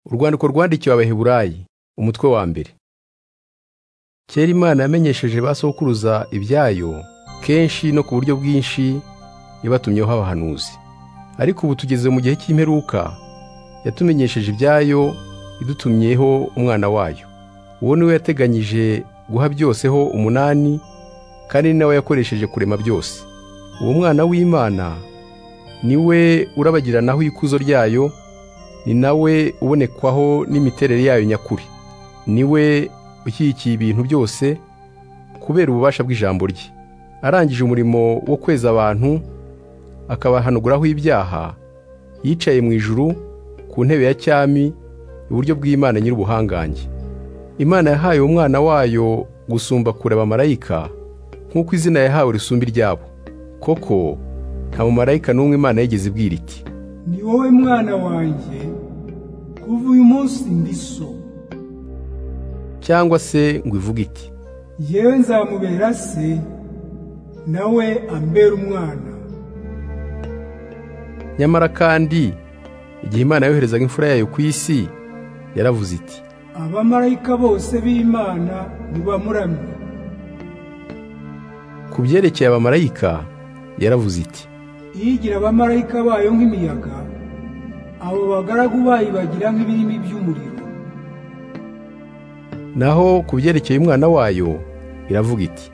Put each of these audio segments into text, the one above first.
urwandiko rwandikiwe abaheburayi umutwe wa mbere kera imana yamenyesheje ba sokuruza ibyayo kenshi no ku buryo bwinshi yabatumyeho abahanuzi ariko ubu tugeze mu gihe cy'imperuka yatumenyesheje ibyayo idutumyeho umwana wayo uwo ni we yateganyije guha byose ho umunani kandi ni nawe yakoresheje kurema byose uwo mwana w'imana ni we urabagiranaho ikuzo ryayo ni nawe ubonekwaho n'imiterere yayo nyakuri ni we ushyigikiye ibintu byose kubera ububasha bw'ijambo rye arangije umurimo wo kweza abantu akabahanuguraho ibyaha yicaye mu ijuru ku ntebe ya cyami iburyo bw'imana nyir'ubuhangange imana yahaye umwana wayo gusumba kure abamarayika nk'uko izina yahawe risumba iryabo koko nta mumarayika n'umwe imana yigeze ibwira iti ni wowe mwana wanjye kuva uyu munsi ndi so cyangwa se ngo ivuge iti yewe nzamubera se nawe ambera umwana nyamara kandi igihe imana yoherezaga imfura yayo ku isi yaravuze iti abamarayika bose b'imana nibamuramye ku byerekeye abamarayika yaravuze iti iyigira abamarayika bayo nk'imiyaga abo bagaragu bayo bagira nk'ibirimi by'umuriro naho ku byerekeye umwana wayo iravuga iti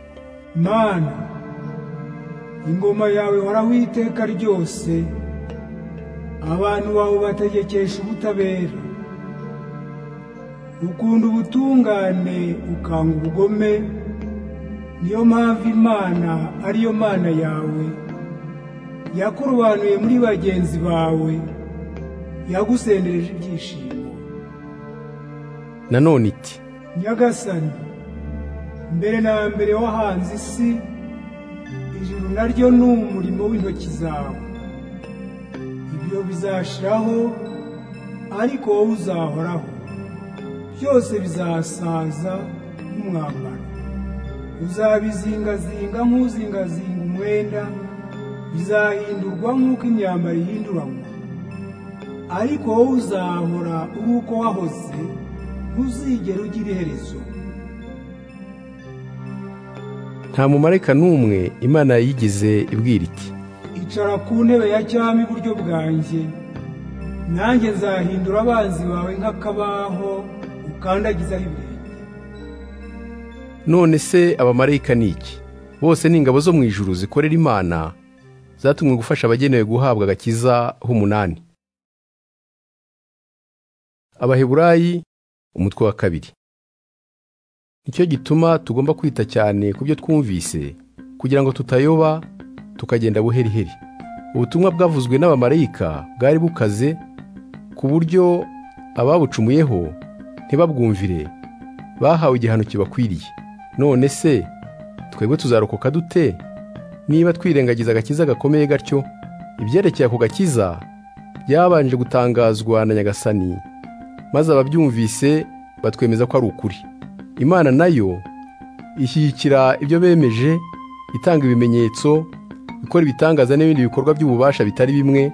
mana ingoma yawe horaho iteka ryose abantu bawe bategekesha ubutabera ukunda ubutungane ukanga ubugome niyo mpamvu imana ariyo mana yawe yakurobanuye muri bagenzi bawe yagusendereje ibyishimo nanone iti nyagasani mbere na mbere wahanze isi ijuru naryo ni umurimo w'intoki zawe ibyo bizashiraho ariko wowe uzahoraho byose bizasaza nk'umwambaro uzabizingazinga nk'uzingazinga umwenda bizahindurwa nk'uko imyambaro ihinduranwa ariko wowe uzahora uri uko wahoze ntuzigera ugira iherezo nta mumarayika n'umwe imana yigeze ibwira iti icara ku ntebe ya cyami iburyo bwanjye nanjye nzahindura abanzi bawe nk'akabaho ukandagizaho ibirenge none se abamarayika ni iki bose ni ingabo zo mu ijuru zikorera imana zatumwe gufasha abagenewe guhabwa agakiza h'umunani abaheburayi umutwe wa kabiri nicyo gituma tugomba kwita cyane ku byo twumvise kugira ngo tutayoba tukagenda buheriheri ubutumwa bwavuzwe n'abamarayika bwari bukaze ku buryo ababucumuyeho ntibabwumvire bahawe igihano kibakwiriye none se twebwe tuzarokoka dute niba twirengagiza agakiza gakomeye gatyo ibyerekeye ako gakiza byabanje gutangazwa na nyagasani maze ababyumvise batwemeza ko ari ukuri imana nayo ishyigikira ibyo bemeje itanga ibimenyetso ikora ibitangaza n'ibindi bikorwa by'ububasha bitari bimwe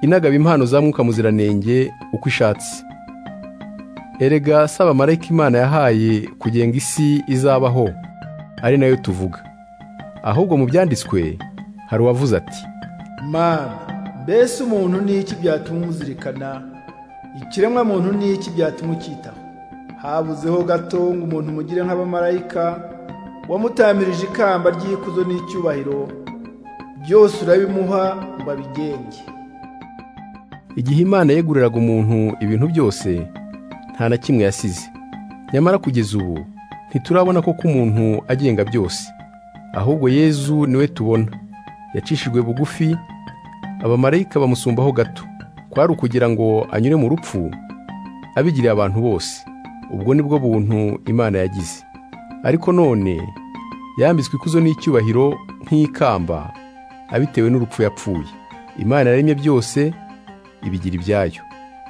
inagaba impano za mwuka muziranenge uko ishatse erega saba marayika imana yahaye kugenga isi izabaho ari nayo tuvuga ahubwo mu byanditswe hari uwavuze ati mana mbese umuntu ni iki byatuma umuzirikana ikiremwa muntu ni iki byatuma ukitaho habuzeho gato ngo umuntu mugire nk'abamarayika wamutamirije ikamba ry'ikuzo n'icyubahiro byose urabimuha ngo abigenge igihe imana yeguriraga umuntu ibintu byose nta na kimwe yasize nyamara kugeza ubu ntiturabona ko umuntu agenga byose ahubwo yezu niwe tubona yacishijwe bugufi abamarayika bamusumbaho gato kwari ukugira ngo anyure mu rupfu abigiriye abantu bose ubwo ni bwo buntu imana yagize ariko none yambitswe ikuzo n'icyubahiro nk'ikamba abitewe n'urupfu yapfuye imana yaremye byose ibigira ibyayo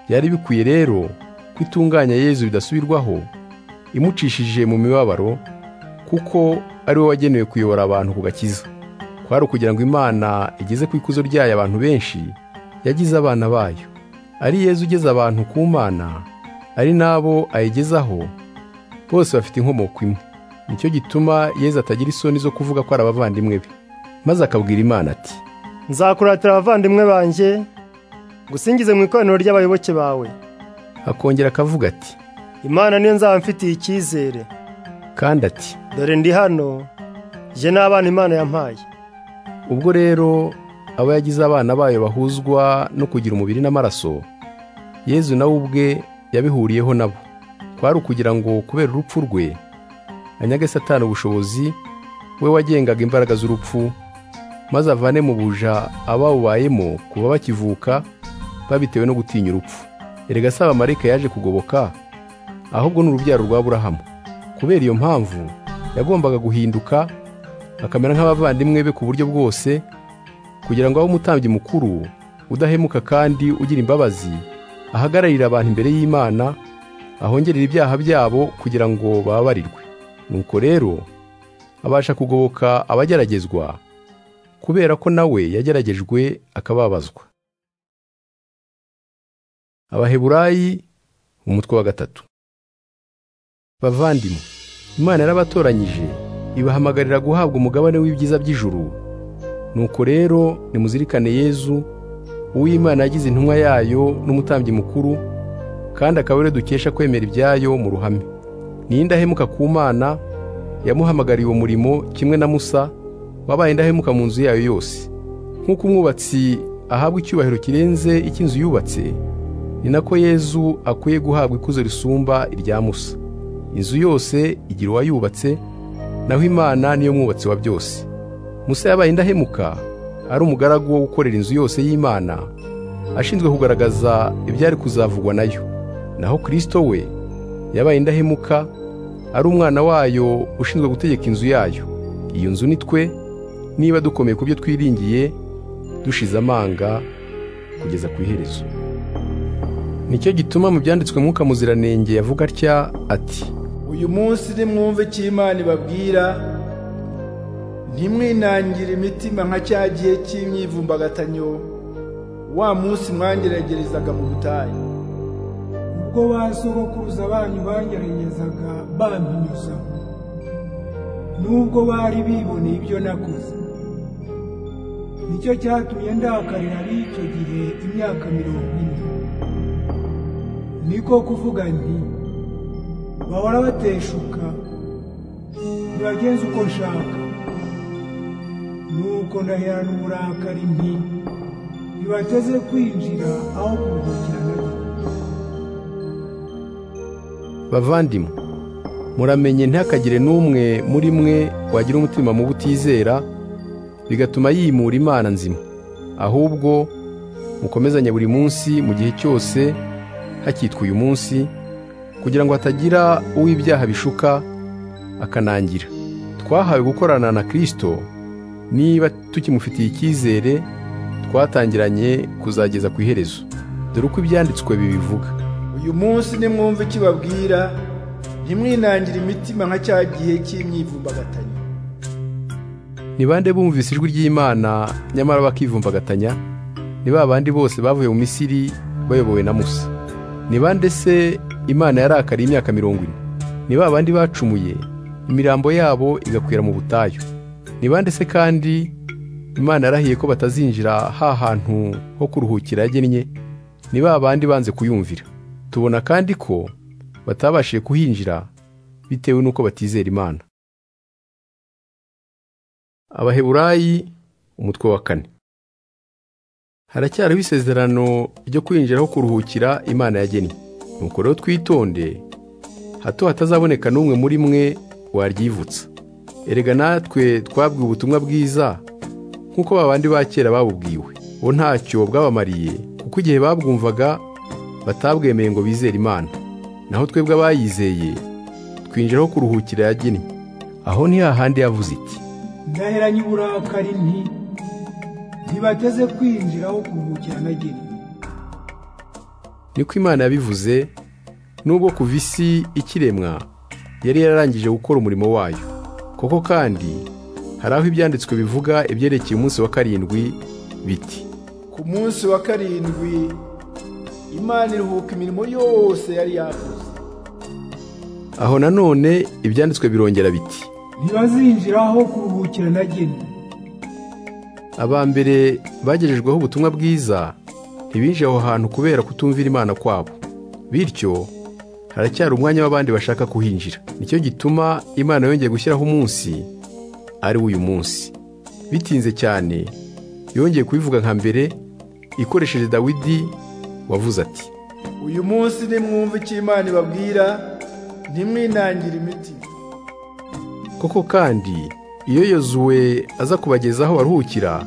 byari bikwiye rero ko itunganya yezu bidasubirwaho imucishije mu mibabaro kuko ari we wagenewe kuyobora abantu ku gakiza kwari ukugira ngo imana igeze ku ikuzo ryayo abantu benshi yagize abana bayo ari Yezu ugeza abantu ku Mana ari n'abo ayigezaho bose bafite inkomoko imwe nicyo gituma Yezu atagira isoni zo kuvuga ko ari abavandimwe be maze akabwira Imana ati nzakuratira abavandimwe banjye ngusingize mu ikoraniro ry'abayoboke bawe akongera akavuga ati imana niyo nzaba mfitiye icyizere kandi ati dore ndi hano jye n'abana imana yampaye ubwo rero abo yagize abana bayo bahuzwa no kugira umubiri n'amaraso Yezu nawe ubwe yabihuriyeho nabo kwari ukugira ngo kubera urupfu rwe anyage satani ubushobozi we wagengaga imbaraga z'urupfu maze avane mu buja abawubayemo kuba bakivuka babitewe no gutinya urupfu erega si abamarayika yaje kugoboka ahubwo ni urubyaro rwa Aburahamu kubera iyo mpamvu yagombaga guhinduka akamera nk'abavandimwe be ku buryo bwose kugira ngo abe umutambyi mukuru udahemuka kandi ugira imbabazi ahagararira abantu imbere y'Imana ahongerera ibyaha byabo kugira ngo bababarirwe nuko rero abasha kugoboka abageragezwa kubera ko nawe yageragejwe akababazwa abaheburayi umutwe wa gatatu bavandimwe imana yarabatoranyije ibahamagarira guhabwa umugabane w'ibyiza by'ijuru nuko rero nimuzirikane yezu uw'imana yagize intumwa yayo n'umutambyi mukuru kandi akaba ariwe dukesha kwemera ibyayo mu ruhame ni indahemuka ku mana yamuhamagariye uwo murimo kimwe na musa wabaye indahemuka mu nzu yayo yose nk'uko umwubatsi ahabwa icyubahiro kirenze icy'inzu yubatse ni nako yezu akwiye guhabwa ikuzo risumba irya musa inzu yose igira uwayubatse naho imana niyo mwubatsi wa byose musa yabaye indahemuka ari umugaragu wo gukorera inzu yose y'imana ashinzwe kugaragaza ibyari kuzavugwa nayo naho kirisito we yabaye indahemuka ari umwana wayo ushinzwe gutegeka inzu yayo iyo nzu ni twe niba dukomeye ku byo twiringiye dushize amanga kugeza ku iherezo nicyo gituma mu byanditswe mwuka muziranenge yavuga atya ati uyu munsi nimwumve icyo Imana ibabwira ntimwinangire imitima nka cya gihe cy'imyivumbagatanyo wa munsi mwangeragerezaga mu butayu ubwo ba sogokuruza banyu bangeregezaga bampinyuzaho nubwo bari biboneye ibyo nakoze nicyo cyatumye ndakarira ab'icyo gihe imyaka mirongo ine niko kuvuga nti bahora bateshuka ntibagenza uko nshaka nuko ndaherana uburakari nti ntibateze kwinjira aho kuruhukira na byo bavandimwe muramenye ntakagire n'umwe muri mwe wagira umutima mubi utizera bigatuma yimura imana nzima ahubwo mukomezanye buri munsi mu gihe cyose hakitwa uyu munsi kugira ngo hatagira uw'ibyaha bishuka akanangira twahawe gukorana na kirisito niba tukimufitiye icyizere twatangiranye kuzageza ku iherezo dore uko ibyanditswe bibivuga uyu munsi nimwumve icyo ibabwira ntimwinangire imitima nka cya gihe cy'imyivumbagatanyo ni bande bumvise ijwi ry'imana nyamara bakivumbagatanya ni ba bandi bose bavuye mu misiri bayobowe na musa ni bande se imana yarakariye imyaka mirongo ine ni ba bandi bacumuye imirambo yabo igakwira mu butayu ni bande se kandi imana yarahiye ko batazinjira ha hantu ho kuruhukira yagennye ni ba bandi banze kuyumvira tubona kandi ko batabashije kuhinjira bitewe n'uko batizera imana abaheburayi umutwe wa kane haracyariho isezerano ryo kwinjira aho kuruhukira imana yagennye nuko rero twitonde hato hatazaboneka n'umwe muri mwe waryivutsa erega natwe twabwiwe ubutumwa bwiza nk'uko babandi ba kera babubwiwe bo ntacyo bwabamariye kuko igihe babwumvaga batabwemeye ngo bizere imana naho twebwe abayizeye twinjira aho kuruhukira yagennye aho ni hahandi yavuze iti ndaheranye uburakari nti ntibateze kwinjira aho kuruhukira na geni niko imana yabivuze nubwo kuva isi ikiremwa yari yararangije gukora umurimo wayo koko kandi hari aho ibyanditswe bivuga ibyerekeye umunsi wa karindwi biti ku munsi wa karindwi imana iruhuka imirimo yose yari yakoze aho nanone ibyanditswe birongera biti ntibazinjira aho kuruhukira na genda aba mbere bagejejweho ubutumwa bwiza ntibinjiye aho hantu kubera kutumvira imana kwabo bityo haracyari umwanya w'abandi bashaka kuhinjira nicyo gituma imana yongeye gushyiraho umunsi ari wo uyu munsi bitinze cyane yongeye kubivuga nka mbere ikoresheje dawidi wavuze ati uyu munsi nimwumva icyo imana ibabwira ntimwinangire imitima koko kandi iyo yozuwe aza kubageza aho baruhukira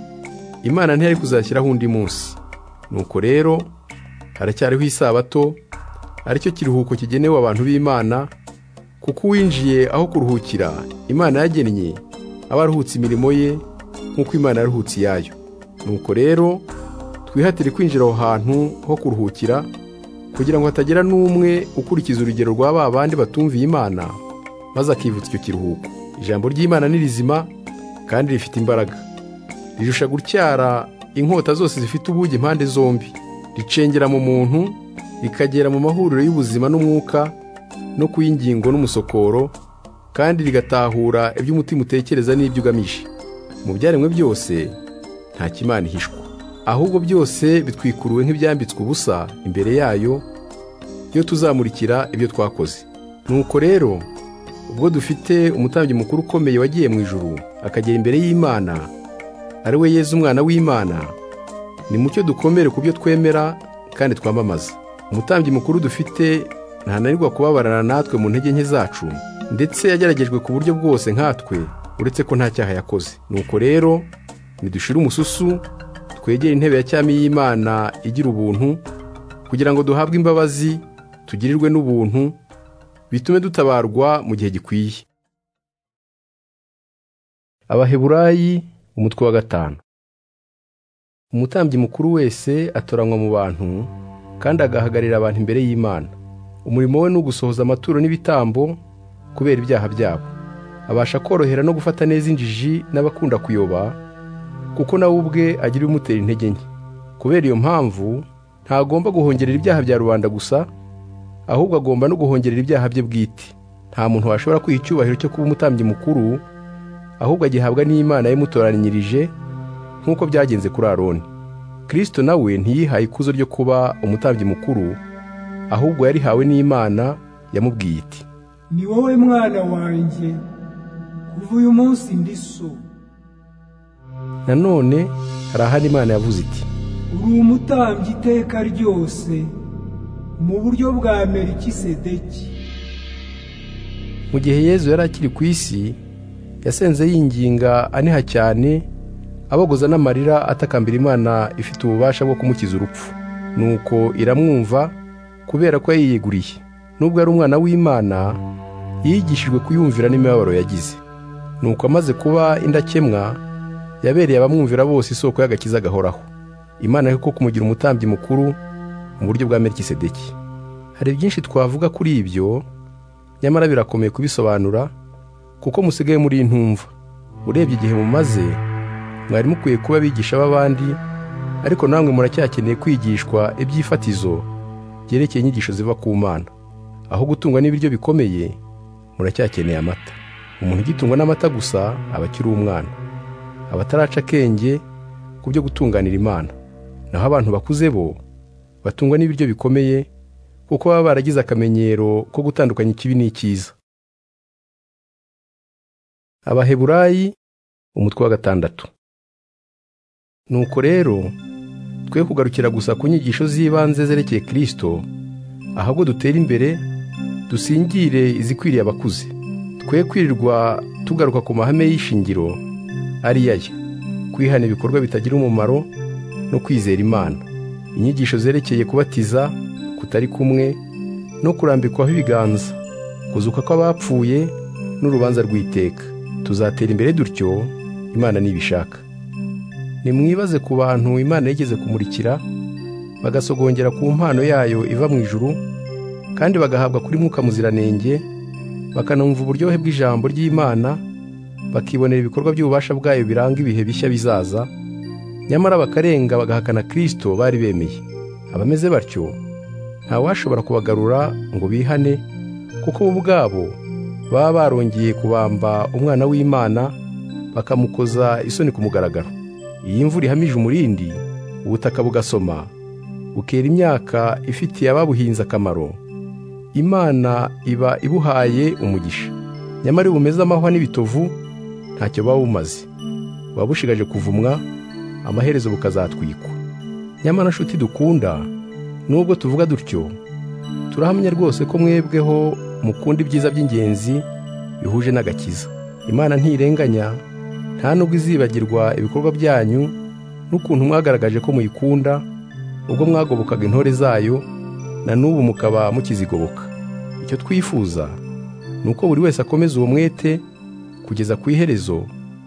imana ntiyari kuzashyiraho undi munsi nuko rero haracyariho isabato aricyo kiruhuko kigenewe abantu b'imana kuko uwinjiye aho kuruhukira imana yagennye aba aruhutse imirimo ye nk'uko imana yaruhutse iyayo nuko rero twihatire kwinjira aho hantu ho kuruhukira kugira ngo hatagira n'umwe ukurikiza urugero rwa ba bandi batumviye imana maze akivutsa icyo kiruhuko ijambo ry'imana ni rizima kandi rifite imbaraga rirusha gutyara inkota zose zifite ubugi impande zombi ricengera mu muntu rikagera mu mahuriro y'ubuzima n'umwuka no ku y'ingingo n'umusokoro kandi rigatahura ibyo umutima utekereza n'ibyo ugamije mu byaremwe byose nta kimana ihishwa ahubwo byose bitwikuruwe nk'ibyambitswe ubusa imbere yayo iyo tuzamurikira ibyo twakoze nuko rero ubwo dufite umutambyi mukuru ukomeye wagiye mu ijuru akagera imbere y'imana ari we yezu umwana w'imana ni mucyo dukomere ku byo twemera kandi twamamaza umutambyi mukuru dufite ntananirwa kubabarana natwe mu ntege nke zacu ndetse yageragejwe ku buryo bwose nkatwe uretse ko nta cyaha yakoze nuko rero ntidushire umususu twegere intebe ya cyami y'imana igira ubuntu kugira ngo duhabwe imbabazi tugirirwe n'ubuntu bitume dutabarwa mu gihe gikwiye abaheburayi umutwe wa gatanu umutambyi mukuru wese atoranywa mu bantu kandi agahagarira abantu imbere y'imana umurimo we ni ugusohoza amaturo n'ibitambo kubera ibyaha byabo abasha korohera no gufata neza injiji n'abakunda kuyoba kuko nawe ubwe agira ibimutera intege nke kubera iyo mpamvu ntagomba guhongerera ibyaha bya rubanda gusa ahubwo agomba no guhongerera ibyaha bye bwite nta muntu washobora kwiha icyubahiro cyo kuba umutambyi mukuru ahubwo agihabwa n'imana yamutoranyirije nk'uko byagenze kuri aroni kirisito nawe ntiyihaye ikuzo ryo kuba umutambyi mukuru ahubwo yarihawe n'imana yamubwiye iti ni wowe mwana wanjye kuva uyu munsi ndi so nanone hari ahandi imana yavuze iti uri umutambyi iteka ryose mu buryo bwa merikisedeki mu gihe yezu yari akiri ku isi yasenze yinginga aniha cyane abogoza n'amarira atakambira imana ifite ububasha bwo kumukiza urupfu nuko iramwumva kubera ko yayiyeguriye nubwo ari umwana w'imana yigishijwe kuyumvira n'imibabaro yagize nuko amaze kuba indakemwa yabereye abamwumvira bose isoko y'agakiza gahoraho imana yo kumugira umutambyi mukuru mu buryo bwa merikisedeki hari byinshi twavuga kuri ibyo nyamara birakomeye kubisobanura kuko musigaye muri intumva urebye igihe mumaze mwari mukwiye kuba abigisha b'abandi ariko namwe muracyakeneye kwigishwa ibyifatizo byerekeye inyigisho ziva ku mana aho gutungwa n'ibiryo bikomeye muracyakeneye amata umuntu ugitungwa n'amata gusa aba akiri umwana abataraca akenge ku byo gutunganira imana naho abantu bakuze bo batungwa n'ibiryo bikomeye kuko baba baragize akamenyero ko gutandukanya ikibi n'icyiza abaheburayi umutwe wa gatandatu nuko rero twe kugarukira gusa ku nyigisho z'ibanze zerekeye kirisito ahubwo dutere imbere dusingire izikwiriye abakuze twe kwirirwa tugaruka ku mahame y'ishingiro ari yaya kwihana ibikorwa bitagira umumaro no kwizera imana inyigisho zerekeye kubatiza kutari kumwe no kurambikwaho ibiganza kuzuka kw'abapfuye n'urubanza rw'iteka tuzatera imbere dutyo imana nibishaka nimwibaze ku bantu imana yigeze kumurikira bagasogongera ku mpano yayo iva mu ijuru kandi bagahabwa kuri mwuka muziranenge bakanumva uburyohe bw'ijambo ry'imana bakibonera ibikorwa by'ububasha bwayo biranga ibihe bishya bizaza nyamara bakarenga bagahakana kirisito bari bemeye abameze batyo ntawashobora kubagarura ngo bihane kuko bo ubwabo baba barongeye kubamba umwana w'imana bakamukoza isoni ku mugaragaro iyi mvura ihamije umurindi ubutaka bugasoma bukera imyaka ifitiye ababuhinze akamaro imana iba ibuhaye umugisha nyamara iyo bumeze amahwa n'ibitovu ntacyo buba bumaze buba bushigaje kuvumwa amaherezo bukazatwikwa nyamara nshuti dukunda nubwo tuvuga dutyo turahamya rwose ko mwebweho mukunda ibyiza by'ingenzi bihuje n'agakiza imana ntirenganya nta nubwo izibagirwa ibikorwa byanyu n'ukuntu mwagaragaje ko muyikunda ubwo mwagobokaga intore zayo na n'ubu mukaba mukizigoboka icyo twifuza ni uko buri wese akomeza uwo mwete kugeza ku iherezo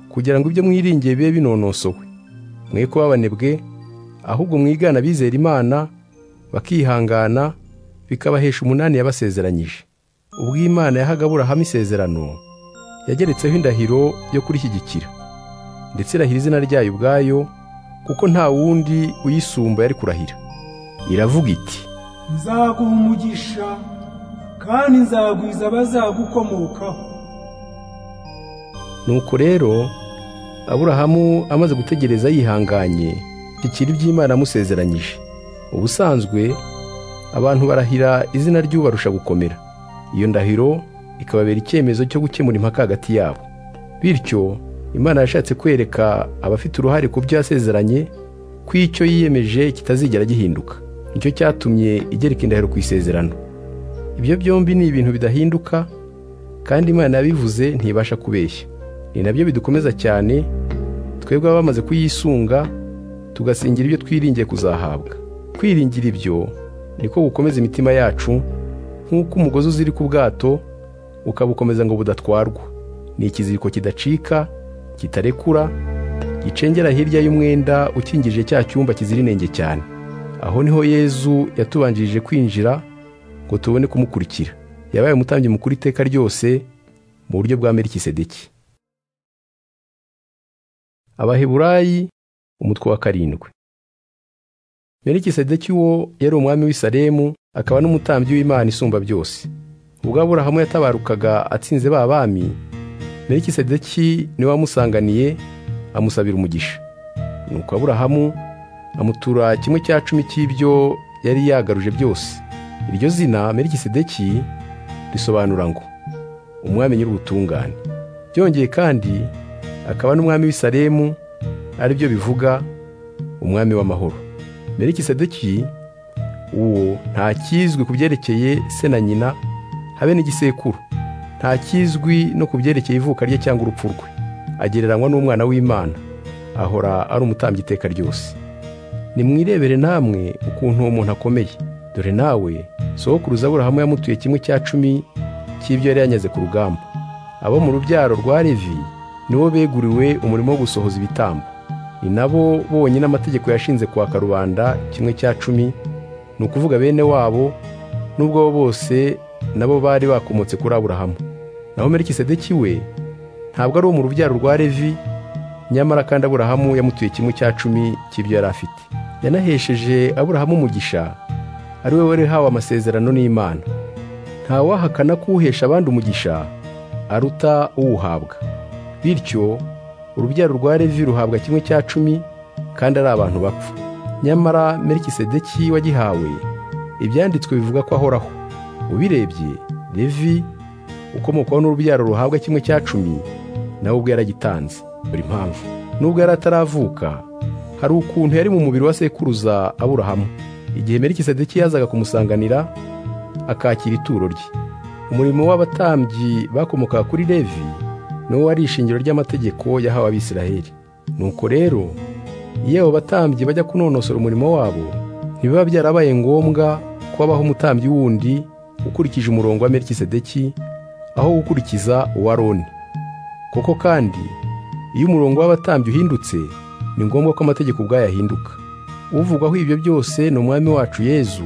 kugira ngo ibyo mwiringiye bibe binonosowe mwe kubabanebwe ahubwo mwigana abizera imana bakihangana bikabahesha umunani yabasezeranyije ubwo imana yahaga aburahamu isezerano yageretseho indahiro yo kurishyigikira ndetse irahira izina ryayo ubwayo kuko nta wundi uyisumba yari kurahira iravuga iti nzaguha umugisha kandi nzagwiza abazagukomokaho nuko rero aburahamu amaze gutegereza yihanganye ikiri by'imana amusezeranyije ubusanzwe abantu barahira izina ry'ubarusha gukomera iyo ndahiro ikababera icyemezo cyo gukemura impaka hagati yabo bityo imana yashatse kwereka abafite uruhare ku byo yasezeranye ko icyo yiyemeje kitazigera gihinduka nicyo cyatumye igereka indahiro ku isezerano ibyo byombi ni ibintu bidahinduka kandi imana yabivuze ntibasha kubeshya ni nabyo bidukomeza cyane twebwe baba bamaze kuyisunga tugasingira ibyo twiringiye kuzahabwa kwiringira ibyo niko gukomeza imitima yacu nk'uko umugozi uziri ku bwato ukabukomeza ngo budatwarwa ni ikiziriko kidacika kitarekura gicengera hirya y'umwenda ukingije cya cyumba kizira inenge cyane aho niho yezu yatubanjirije kwinjira ngo tubone kumukurikira yabaye umutambyi mukuru iteka ryose mu buryo bwa merikisedeki abaheburayi umutwe wa karindwi merikisedeki wo yari umwami w'isaremu akaba n'umutambyi w'imana isumba byose ubwo aburahamu yatabarukaga atsinze ba bami merikisedeki niwe wamusanganiye amusabira umugisha nuko aburahamu amutura kimwe cya cumi cy'ibyo yari yagaruje byose iryo zina merikisedeki risobanura ngo umwami nyir'ubutungane byongeye kandi akaba n'umwami w'isaremu aribyo bivuga umwami w'amahoro merikisedeki uwo nta kizwi ku byerekeye se na nyina habe n'igisekuru nta kizwi no ku byerekeye ivuka rye cyangwa urupfu rwe agereranywa n'umwana w'imana ahora ari umutambyi iteka ryose nimwirebere namwe ukuntu uwo muntu akomeye dore nawe sohokuruza aburahamu yamutuye kimwe cya cumi cy'ibyo yari yanyaze ku rugamba abo mu rubyaro rwa levi nibo beguriwe umurimo wo gusohoza ibitambo ni nabo bonyine amategeko yashinze kwa karubanda kimwe cya cumi ni ukuvuga bene wabo n'ubwo bo bose nabo bari bakomotse kuri aburahamu naho merikisedeki we ntabwo ari uwo mu rubyaro rwa levi nyamara kandi aburahamu yamutuye kimwe cya cumi cy'ibyo yari afite yanahesheje aburahamu umugisha ari we wari hawe amasezerano n'imana ntawahakana ko uhesha abandi umugisha aruta uwuhabwa bityo urubyaro rwa levi ruhabwa kimwe cya cumi kandi ari abantu bapfa nyamara merikisedeki wagihawe ibyanditswe bivuga ko ahoraho ubirebye levi ukomokwaho n'urubyaro ruhabwa kimwe cya cumi nawe ubwo yaragitanze buri mpamvu nubwo yari ataravuka hari ukuntu yari mu mubiri wa sekuruza aburahamu igihe merikisedeki yazaga kumusanganira akakira ituro rye umurimo w'abatambyi bakomokaga kuri levi n'uwo ari ishingiro ry'amategeko yahawe abisiraheli nuko rero iyo abo batambyi bajya kunonosora umurimo wabo ntibiba byarabaye ngombwa ko habaho umutambyi wundi ukurikije umurongo wa merikisedeki aho gukurikiza uwa aroni koko kandi iyo umurongo w'abatambyi uhindutse ni ngombwa ko amategeko ubwayo ahinduka uvugwaho ibyo byose ni umwami wacu yezu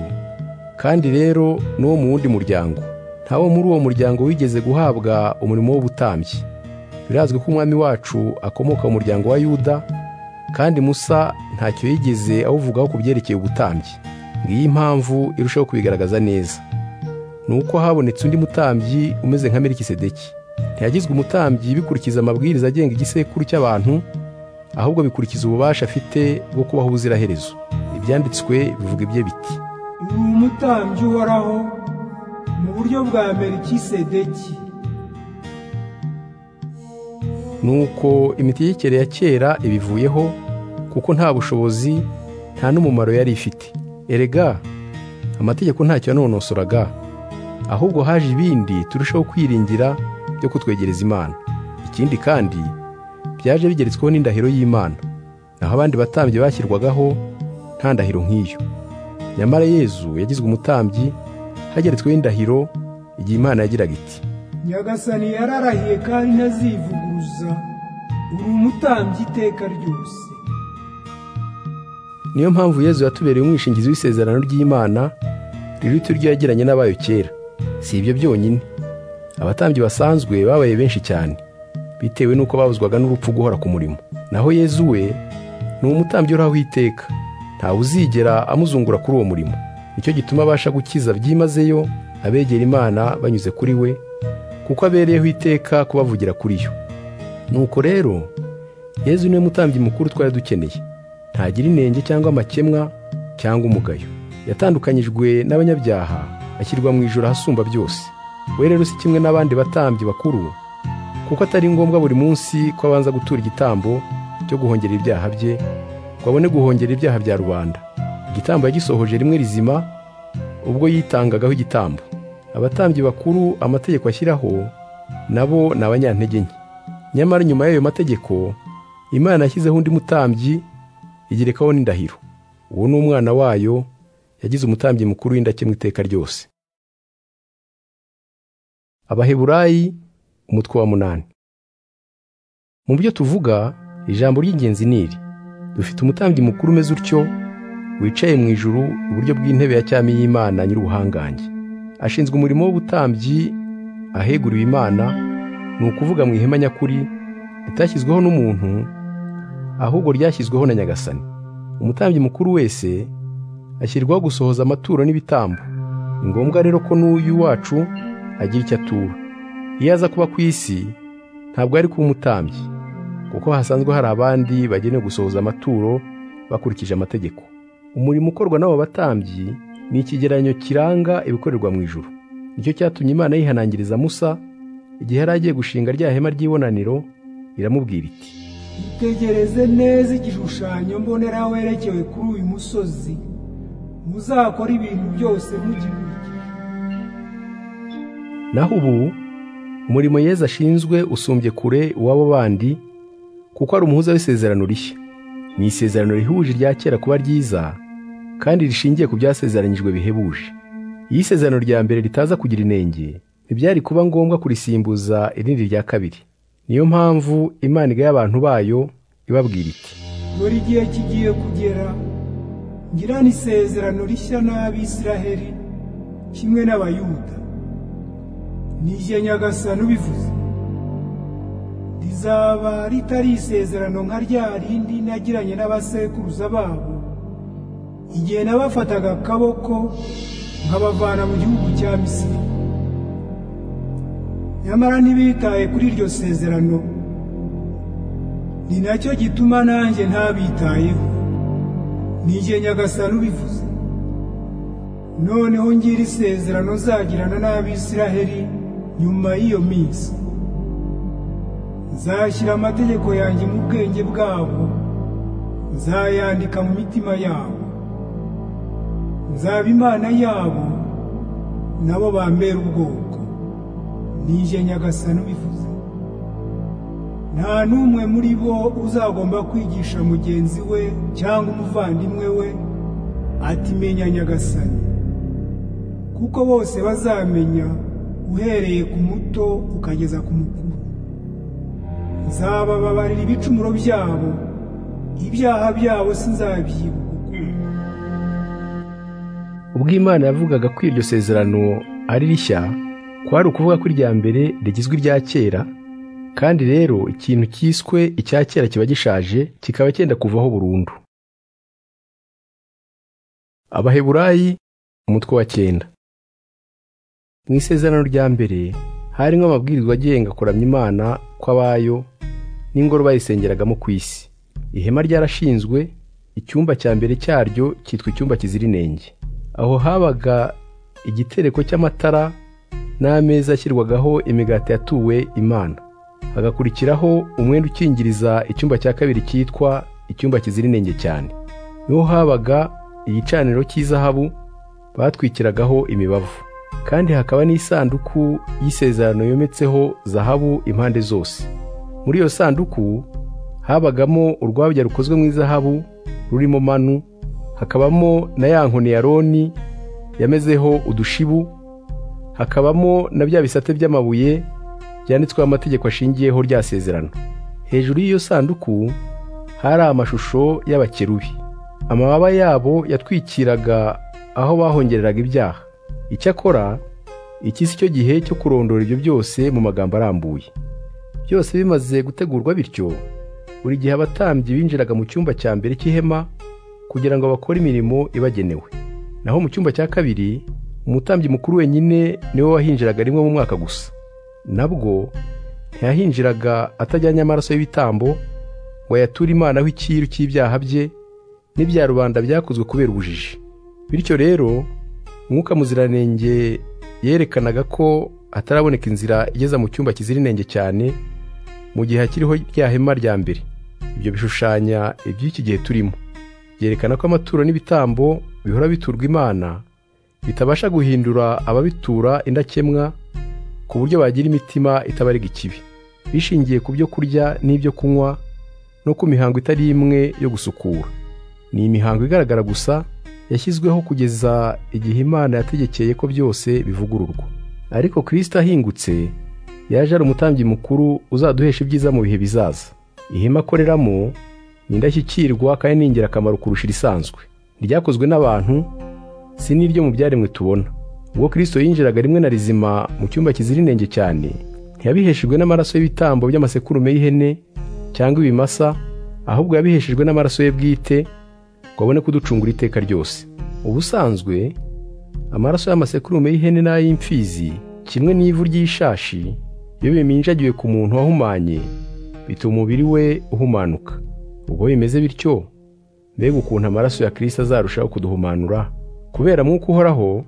kandi rero n'uwo mu wundi muryango ntawo muri uwo muryango wigeze guhabwa umurimo w'ubutambyi birazwi ko umwami wacu akomoka mu muryango wa yuda kandi musa ntacyo yigeze awuvugaho ku byerekeye ubutambyi ngiyi impamvu irushaho kubigaragaza neza ni uko habonetse undi mutambyi umeze nka melikisedeki ntiyagizwe umutambyi bikurikiza amabwiriza agenga igisekuru cy'abantu ahubwo bikurikiza ububasha afite bwo kubaho ubuziraherezo ibyanditswe bivuga ibye biti uri umutambyi uhoraho mu buryo bwa melikisedeki nuko imitegekere ya kera ibivuyeho kuko nta bushobozi nta n'umumaro yari ifite erega amategeko ntacyo yanonosoraga ahubwo haje ibindi turushaho kwiringira byo kutwegereza imana ikindi kandi byaje bigeretsweho n'indahiro y'imana naho abandi batambyi bashyirwagaho nta ndahiro nk'iyo nyamara yezu yagizwe umutambyi hageretsweho indahiro igihe imana yagiraga iti nyagasani yararahiye kandi ntazivuguruza uri umutambyi iteka ryose niyo mpamvu yezu yatubereye umwishingizi w'isezerano ry'imana riri turyo yagiranye n'abayo kera si ibyo byonyine abatambyi basanzwe babaye benshi cyane bitewe n'uko babuzwaga n'urupfu guhora ku murimo naho yezu we ni umutambyi uraho iteka ntawe uzigera amuzungura kuri uwo murimo nicyo gituma abasha gukiza byimazeyo abegera imana banyuze kuri we kuko abereyeho iteka kubavugira kuri yo nuko rero yezu niwe mutambyi mukuru twari dukeneye ntagira inenge cyangwa amakemwa cyangwa umugayo yatandukanyijwe n'abanyabyaha ashyirwa mu ijoro ahasumba byose we rero si kimwe n'abandi batambyi bakuru kuko atari ngombwa buri munsi ko abanza gutura igitambo cyo guhongera ibyaha bye ngo abone guhongera ibyaha bya rubanda igitambo yagisohoje rimwe rizima ubwo yitangagaho igitambo abatambyi bakuru amategeko ashyiraho nabo ni abanyantege nke nyamara nyuma y'ayo mategeko imana yashyizeho undi mutambyi igerekaho n'indahiro uwo ni umwana wayo yagize umutambyi mukuru w'indakemwa iteka ryose abaheburayi umutwe wa munani mu byo tuvuga ijambo ry'ingenzi ni iri dufite umutambyi mukuru umeze utyo wicaye mu ijuru iburyo bw'intebe ya cyami y'imana nyir'ubuhangange ashinzwe umurimo w'ubutambyi aheguriwe imana ni ukuvuga mu ihema nyakuri ritashyizweho n'umuntu ahubwo ryashyizweho na nyagasani umutambyi mukuru wese ashyirwaho gusohoza amaturo n'ibitambo ni ngombwa rero ko n'uyu wacu agira icyo atura iyo aza kuba ku isi ntabwo ari kuba umutambyi kuko hasanzwe hari abandi bagenewe gusohoza amaturo bakurikije amategeko umurimo ukorwa n'abo batambyi ni ikigereranyo kiranga ibikorerwa mu ijuru nicyo cyatumye imana yihanangiriza musa igihe yari agiye gushinga rya hema ry'ibonaniro iramubwira iti itegereze neza igishushanyo mbonera werekewe kuri uyu musozi muzakora ibintu byose mugikurikiza naho ubu umurimo yeza ashinzwe usumbye kure uw'abo bandi kuko ari umuhuza w'isezerano rishya ni isezerano rihuje irya kera kuba ryiza kandi rishingiye ku byasezeranyijwe bihebuje iyo isezerano rya mbere ritaza kugira inenge ntibyari kuba ngombwa kurisimbuza irindi rya kabiri niyo mpamvu imana igaye abantu bayo ibabwira iti dore igihe kigiye kugera ngirana isezerano rishya n'abisiraheli kimwe n'abayuda nije nyagasani ubivuze rizaba ritari isezerano nka rya rindi nagiranye n'abasekuruza babo igihe nabafataga akaboko nkabavana mu gihugu cya misiri nyamara ntibitaye kuri iryo sezerano ni nacyo gituma nanjye ntabitayeho nije nyagasani ubivuze noneho ngira isezerano nzagirana n'abisiraheli nyuma y'iyo minsi nzashyira amategeko yanjye mu bwenge bwabo nzayandika mu mitima yabo nzaba imana yabo nabo bambera ubwoko nije nyagasani ubivuze nta n'umwe muri bo uzagomba kwigisha mugenzi we cyangwa umuvandimwe we ati menya nyagasani kuko bose bazamenya uhereye ku muto ukageza ku mukuru nzabababarira ibicumuro byabo ibyaha byabo sinzabyibuka ukundi ubwo imana yavugaga ko iryo sezerano ari rishya kwari ukuvuga ko irya mbere rigizwe irya kera kandi rero ikintu cyiswe icya kera kiba gishaje kikaba cyenda kuvaho burundu abaheburayi umutwe wa cyenda mu isezerano rya mbere harimo amabwiriza agenga kuramya imana kw'abayo n'ingoro bayisengeragamo ku isi ihema ryarashinzwe icyumba cya mbere cyaryo cyitwa icyumba kizira inenge aho habaga igitereko cy'amatara n'ameza ashyirwagaho imigati yatuwe imana hagakurikiraho umwenda ukingiriza icyumba cya kabiri cyitwa icyumba kizira inenge cyane niho habaga igicaniro cy'izahabu batwikiragaho imibavu kandi hakaba n'isanduku y'isezerano yometseho zahabu impande zose muri iyo sanduku habagamo urwabya rukozwe mu izahabu rurimo manu hakabamo na ya nkoni ya roni yamezeho udushibu hakabamo na bya bisate by'amabuye byanditsweho amategeko ashingiyeho rya sezerano hejuru y'iyo sanduku hari amashusho y'abakerubi amababa yabo yatwikiraga aho bahongereraga ibyaha icyakora iki si cyo gihe cyo kurondora ibyo byose mu magambo arambuye byose bimaze gutegurwa bityo buri gihe abatambyi binjiraga mu cyumba cya mbere cy'ihema kugira ngo bakore imirimo ibagenewe naho mu cyumba cya kabiri umutambyi mukuru wenyine niwe wahinjiraga rimwe mu mwaka gusa nabwo ntiyahinjiraga atajyanye amaraso y'ibitambo ngo ayature imanaho icyiru cy'ibyaha bye n'ibya rubanda byakozwe kubera ubujiji bityo rero mwuka muziranenge yerekanaga ko hataraboneka inzira igeza mu cyumba kizira inenge cyane mu gihe hakiriho rya hema rya mbere ibyo bishushanya iby'iki gihe turimo byerekana ko amaturo n'ibitambo bihora biturwa imana bitabasha guhindura ababitura indakemwa ku buryo bagira imitima itabarega ikibi bishingiye ku byo kurya n'ibyo kunywa no ku mihango itari imwe yo gusukura ni imihango igaragara gusa yashyizweho kugeza igihe imana yategekeye ko byose bivugururwa ariko kirisita ahingutse yaje ari umutambyi mukuru uzaduhesha ibyiza mu bihe bizaza ihema akoreramo ni indashyikirwa kandi ni ingirakamaro kurusha irisanzwe ryakozwe n'abantu si n'iryo mu byaremwe tubona ubwo kirisito yinjiraga rimwe na rizima mu cyumba kizira inenge cyane ntiyabiheshejwe n'amaraso y'ibitambo by'amasekurume y'ihene cyangwa ibimasa ahubwo yabiheshejwe n'amaraso ye bwite ngo abone kuducungura iteka ryose ubusanzwe amaraso y'amasekurume y'ihene n'ay'imfizi kimwe n'ivu ry'ishashi iyo biminjagiwe ku muntu wahumanye bituma umubiri we uhumanuka ubwo bimeze bityo mbega ukuntu amaraso ya kirisita azarushaho kuduhumanura kubera mwuka uhoraho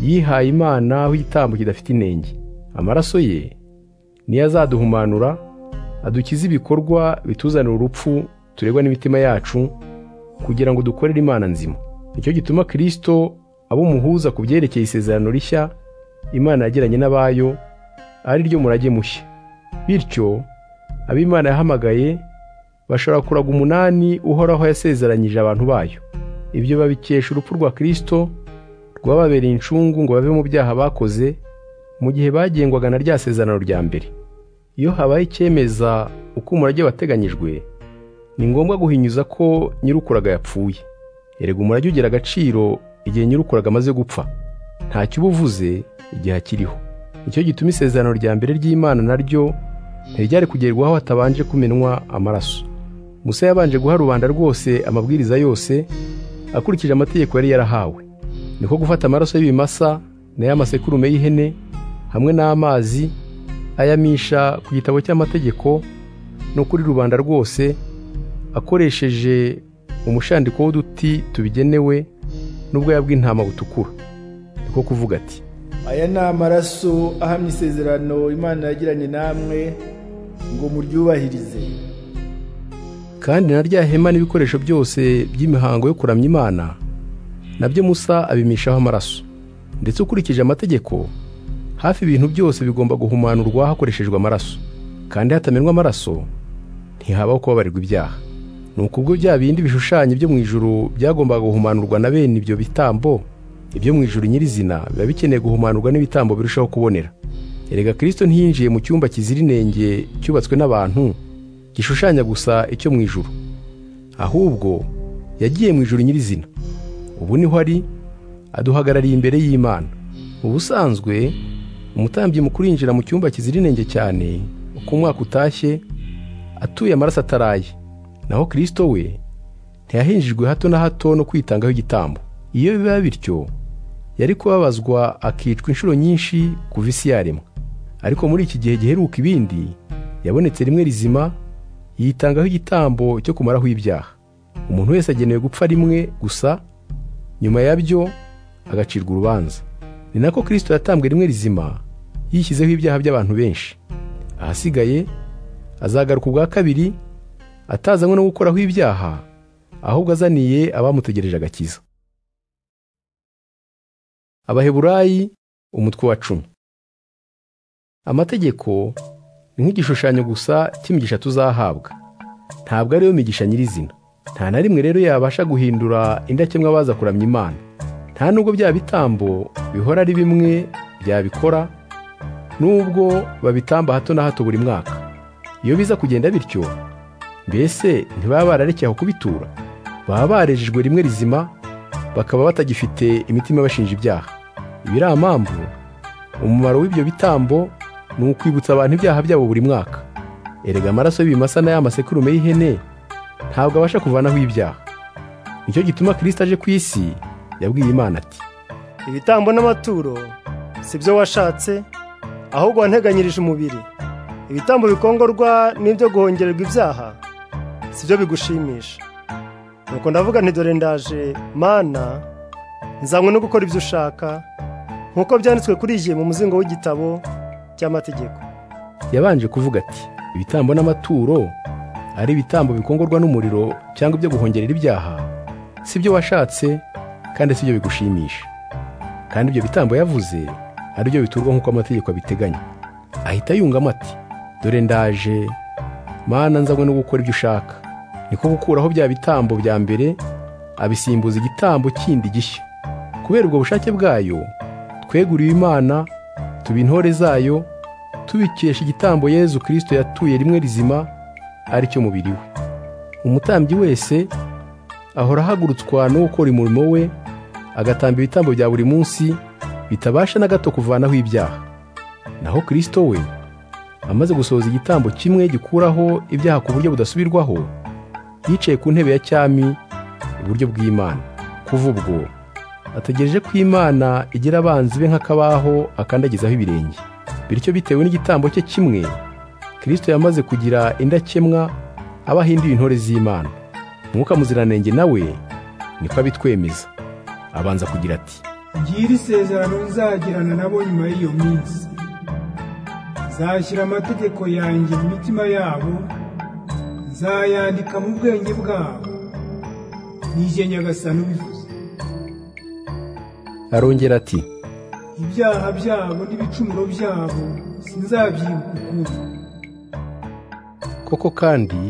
yihaye imana aho igitambo kidafite inenge amaraso ye niyo azaduhumanura adukize ibikorwa bituzanira urupfu turegwa n'imitima yacu kugira ngo dukorere imana nzima nicyo gituma kirisito abo umuhuza ku byerekeye isezerano rishya imana yagiranye n'abayo ari ryo murage mushya bityo abo imana yahamagaye bashobora kuraga umunani uhoraho yasezeranyije abantu bayo ibyo babikesha urupfu rwa kirisito rwababereye incungu ngo bave mu byaha bakoze mu gihe bagengwaga na rya sezerano rya mbere iyo habaye icyemeza uko umurage wateganyijwe ni ngombwa guhinyuza ko nyirukuraga yapfuye erega umurage ugira agaciro igihe nyirukuraga amaze gupfa ntacyo uba uvuze igihe akiriho nicyo gituma isezerano rya mbere ry'imana naryo ntiryari kugerwaho hatabanje kumenwa amaraso musa yabanje guha rubanda rwose amabwiriza yose akurikije amategeko yari yarahawe niko gufata amaraso y'ibimasa n'ay'amasekurume y'ihene hamwe n'amazi ayamisha ku gitabo cy'amategeko no kuri rubanda rwose akoresheje umushandiko w'uduti tubigenewe n'ubwoya bw'intama butukura niko kuvuga ati aya ni amaraso ahamya isezerano imana yagiranye namwe ngo muryubahirize kandi na rya hema n'ibikoresho byose by'imihango yo kuramya imana nabyo musa abimishaho amaraso ndetse ukurikije amategeko hafi ibintu byose bigomba guhumanurwa hakoreshejwe amaraso kandi hatamenwa amaraso ntihabaho kubabarirwa ibyaha nuko ubwo bya bindi bishushanyo byo mu ijuru byagombaga guhumanurwa na bene ibyo bitambo ibyo mu ijuru nyirizina biba bikeneye guhumanurwa n'ibitambo birushaho kubonera erega kirisito ntiyinjiye mu cyumba kizira inenge cyubatswe n'abantu gishushanya gusa icyo mu ijuru ahubwo yagiye mu ijuru nyirizina ubu niho ari aduhagarariye imbere y'imana ubusanzwe umutambyi mukuru yinjira mu cyumba kizira inenge cyane uko umwaka utashye atuye amaraso ataraye naho kirisito we ntiyahinjijwe hato na hato no kwitangaho igitambo iyo biba bityo yari kubabazwa akicwa inshuro nyinshi kuva isi yaremwa ariko muri iki gihe giheruka ibindi yabonetse rimwe rizima yitangaho igitambo cyo kumaraho ibyaha umuntu wese agenewe gupfa rimwe gusa nyuma yabyo agacirwa urubanza ni nako kirisito yatambwe rimwe rizima yishyizeho ibyaha by'abantu benshi ahasigaye azagaruka ubwa kabiri atazanywe no gukoraho ibyaha ahubwo azaniye abamutegereje agakiza abaheburayi umutwe wa cumi amategeko ni nk'igishushanyo gusa cy'imigisha tuzahabwa ntabwo ariyo migisha nyirizina nta na rimwe rero yabasha guhindura indakemwa baza kuramya imana nta nubwo bya bitambo bihora ari bimwe byabikora nubwo babitamba hato na hato buri mwaka iyo biza kugenda bityo mbese ntibaba bararekeye aho kubitura baba barejejwe rimwe rizima bakaba batagifite imitima bashinja ibyaha ibiri mpamvu umumaro w'ibyo bitambo ni ukwibutsa abantu ibyaha byabo buri mwaka erega amaraso y'ibimasa na ya masekurume y'ihene ntabwo abasha kuvanaho ibyaha nicyo gituma kirisita aje ku isi yabwiye imana ati ibitambo n'amaturo si byo washatse ahubwo wanteganyirije umubiri ibitambo bikongorwa n'ibyo guhongererwa ibyaha si byo bigushimisha nuko ndavuga nti dore ndaje mana nzanywe no gukora ibyo ushaka nk'uko byanditswe kuri iyi mu muzingo w'igitabo cy'amategeko yabanje kuvuga ati ibitambo n'amaturo ari ibitambo bikongorwa n'umuriro cyangwa ibyo guhongerera ibyaha si byo washatse kandi si byo bigushimisha kandi ibyo bitambo yavuze ari byo biturwa nk'uko amategeko abiteganya ahita yungamo ati dore ndaje mana nzanywe no gukora ibyo ushaka niko gukuraho bya bitambo bya mbere abisimbuza igitambo kindi gishya kubera ubwo bushake bwayo tweguriwe imana tuba intore zayo tubikesha igitambo yezu kirisito yatuye rimwe rizima ari cyo mubiri we umutambyi wese ahora ahagurutswa no gukora umurimo we agatamba ibitambo bya buri munsi bitabasha na gato kuvanaho ibyaha naho kirisito we amaze gusohoza igitambo kimwe gikuraho ibyaha ku buryo budasubirwaho yicaye ku ntebe ya cyami iburyo bw'imana kuva ubwo ategereje ko imana igira abanzi be nk'akabaho akandagizaho ibirenge bityo bitewe n'igitambo cye kimwe kirisito yamaze kugira indakemwa aba ahinduye intore z'imana mwuka muziranenge nawe niko abitwemeza abanza kugira ati ngiri isezerano nzagirana nabo nyuma y'iyo minsi nzashyira amategeko yanjye mu mitima yabo nzayandika mu bwenge bwabo nije nyagasani ubivuze arongera ati ibyaha byabo n'ibicumuro byabo sinzabyibuka ukundi koko kandi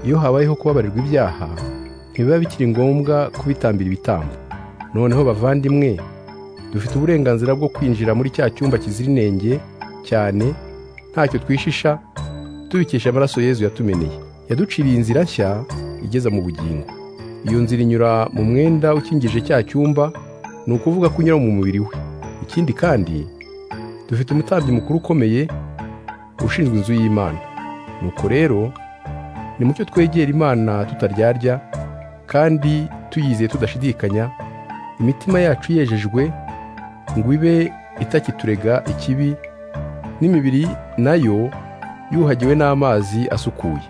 iyo habayeho kubabarirwa ibyaha ntibiba bikiri ngombwa kubitambira ibitambo noneho bavandimwe dufite uburenganzira bwo kwinjira muri cya cyumba kizira inenge cyane ntacyo twishisha tubikesha amaraso yezu yatumeneye yaduciriye inzira nshya igeza mu bugingo iyo nzira inyura mu mwenda ukingije cya cyumba ni ukuvuga ko unyura mu mubiri we ikindi kandi dufite umutambyi mukuru ukomeye ushinzwe inzu y'imana nuko rero ni mucyo twegera imana tutaryarya kandi tuyizeye tudashidikanya imitima yacu yejejwe ngo ibe itakiturega ikibi n'imibiri nayo yuhagiwe n'amazi asukuye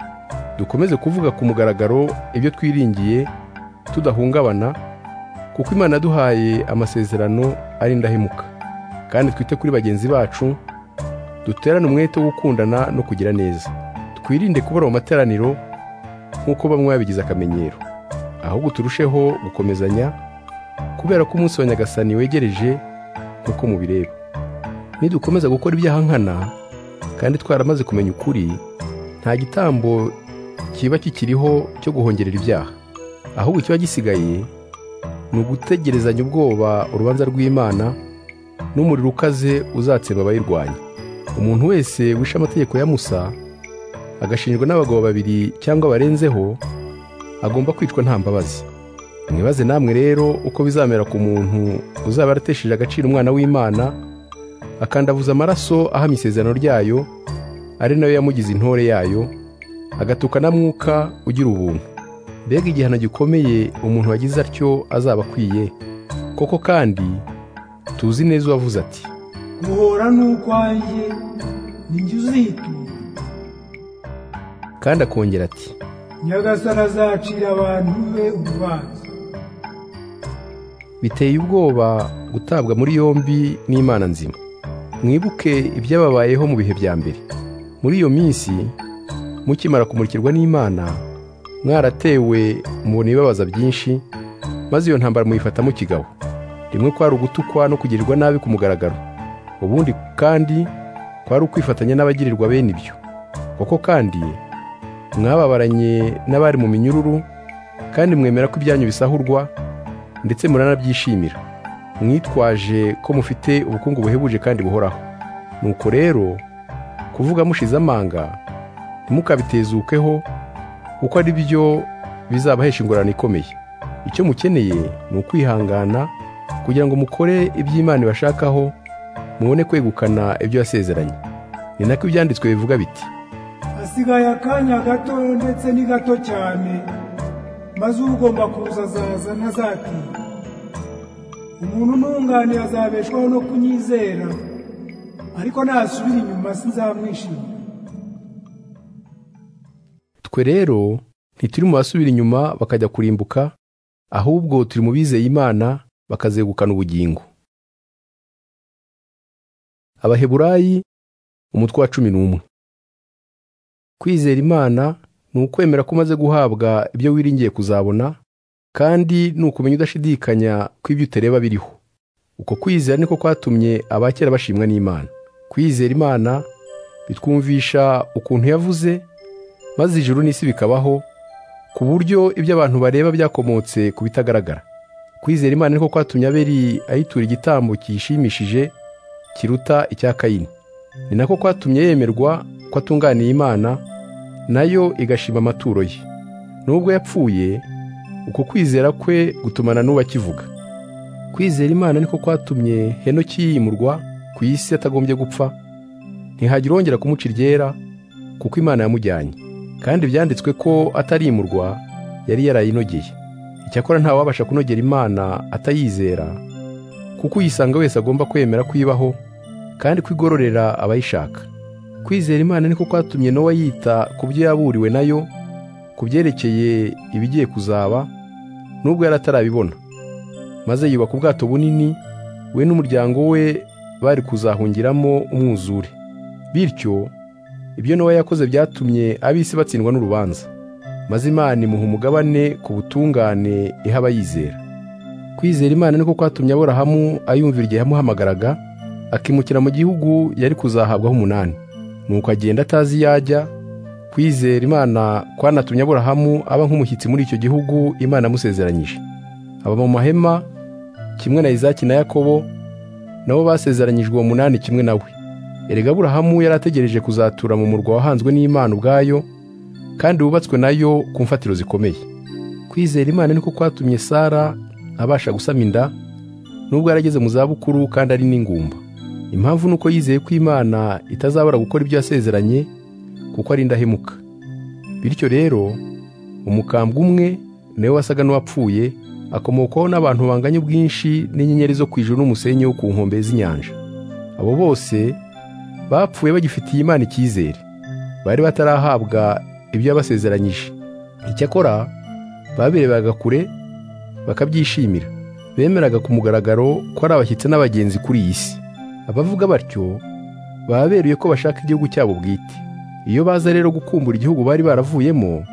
dukomeze kuvuga ku mugaragaro ibyo twiringiye tudahungabana kuko imana yaduhaye amasezerano ari indahemuka kandi twite kuri bagenzi bacu duterane umwete wo gukundana no kugira neza twirinde kubura mu materaniro nk'uko bamwe babigize akamenyero ahubwo turusheho gukomezanya kubera ko umunsi wa nyagasani wegereje nk'uko mubireba nidukomeza gukora ibyaha nkana kandi twaramaze kumenya ukuri nta gitambo kiba kikiriho cyo guhongerera ibyaha ahubwo ikiba gisigaye ni ugutegerezanya ubwoba urubanza rw'imana n'umuriro ukaze uzatsemba abayirwanya umuntu wese wishe amategeko ya musa agashinjwa n'abagabo babiri cyangwa barenzeho agomba kwicwa nta mbabazi mwibaze namwe rero uko bizamera ku muntu uzaba aratesheje agaciro umwana w'imana akandavuza amaraso ahamya isezerano ryayo ari nayo yamugize intore yayo agatuka na mwuka ugira ubuntu mbega igihano gikomeye umuntu wagize atyo azaba akwiye koko kandi tuzi neza uwavuze ati guhora ni ukwanjye ni njye uzitura kandi akongera ati nyagasana azacira abantu be urubanza biteye ubwoba gutabwa muri yombi n'imana nzima mwibuke ibyababayeho mu bihe bya mbere muri iyo minsi mukimara kumurikirwa n'imana mwaratewe mubona ibibabaza byinshi maze iyo ntambara muyifatamo kigabo rimwe kwari ugutukwa no kugirirwa nabi ku mugaragaro ubundi kandi kwari ukwifatanya n'abagirirwa bene ibyo koko kandi mwababaranye n'abari mu minyururu kandi mwemera ko ibyanyu bisahurwa ndetse muranabyishimira mwitwaje ko mufite ubukungu buhebuje kandi buhoraho nuko rero kuvuga mushize amanga ntimukabitezukeho kuko ari byo bizabahesha ingorane ikomeye icyo mukeneye ni ukwihangana kugira ngo mukore iby'imana ibashakaho mubone kwegukana ibyo yasezeranye ni nako ibyanditswe bivuga biti hasigaye akanya gato ndetse ni gato cyane maze ugomba kuza azaza ntazatinda umuntu ntungane azabeshwaho no kunyizera ariko nasubira inyuma sinzamwishimira twe rero ntituri mu basubira inyuma bakajya kurimbuka ahubwo turi mu bizeye imana bakazegukana ubugingo abaheburayi umutwe wa cumi n'umwe kwizera imana ni ukwemera ko umaze guhabwa ibyo wiringiye kuzabona kandi ni ukumenya udashidikanya ko ibyo utareba biriho uko kwizera niko kwatumye abakera bashimwa n'imana kwizera imana bitwumvisha ukuntu yavuze maze ijuru n'isi bikabaho ku buryo ibyo abantu bareba byakomotse ku bitagaragara kwizera imana niko kwatumye abeli ayitura igitambo kiyishimishije kiruta icya kayini ni nako kwatumye yemerwa ko atunganiye imana nayo igashima amaturo ye nubwo yapfuye uko kwizera kwe gutumana n'uwakivuga kwizera imana niko kwatumye henoki yimurwa ku isi atagombye gupfa ntihagira urongera kumuca iryera kuko imana yamujyanye kandi byanditswe ko atarimurwa yari yarayinogeye icyakora ntawabasha kunogera imana atayizera kuko uyisanga wese agomba kwemera kuyibaho kandi kwigororera abayishaka kwizera imana niko kwatumye nowa yita ku byo yaburiwe nayo ku byerekeye ibigiye kuzaba nubwo yari atarabibona maze yubaka ubwato bunini we n'umuryango we bari kuzahungiramo umwuzure bityo ibyo Nowa yakoze byatumye ab'isi batsindwa n'urubanza maze imana imuha umugabane ku butungane iha abayizera kwizera imana niko kwatumye aborahamu ayumvira igihe yamuhamagaraga akimukira mu gihugu yari kuzahabwaho umunani nuko agenda atazi iyo ajya kwizera imana kwanatumye aborahamu aba nk'umushyitsi muri icyo gihugu imana amusezeranyije aba mu mahema kimwe na izaki na yakobo nabo basezeranyijwe uwo munani kimwe nawe erega aburahamu yari ategereje kuzatura mu murwa wahanzwe n'imana ubwayo kandi wubatswe nayo ku mfatiro zikomeye kwizera imana niko kwatumye sara abasha gusama inda nubwo yari ageze mu zabukuru kandi ari n'ingumba impamvu ni uko yizeye ko imana itazabura gukora ibyo yasezeranye kuko ari indahemuka bityo rero umukambwe umwe nawe wasaga n'uwapfuye akomokwaho n'abantu banganya ubwinshi n'inyenyeri zo ku ijuru n'umusenyi wo ku nkombe z'inyanja abo bose bapfuye bagifitiye imana icyizere bari batarahabwa ibyo yabasezeranyije icyakora babirebaga kure bakabyishimira bemeraga ku mugaragaro ko ari abashyitsi n'abagenzi kuri iyi si abavuga batyo baba beruye ko bashaka igihugu cyabo bwite iyo baza rero gukumbura igihugu bari baravuyemo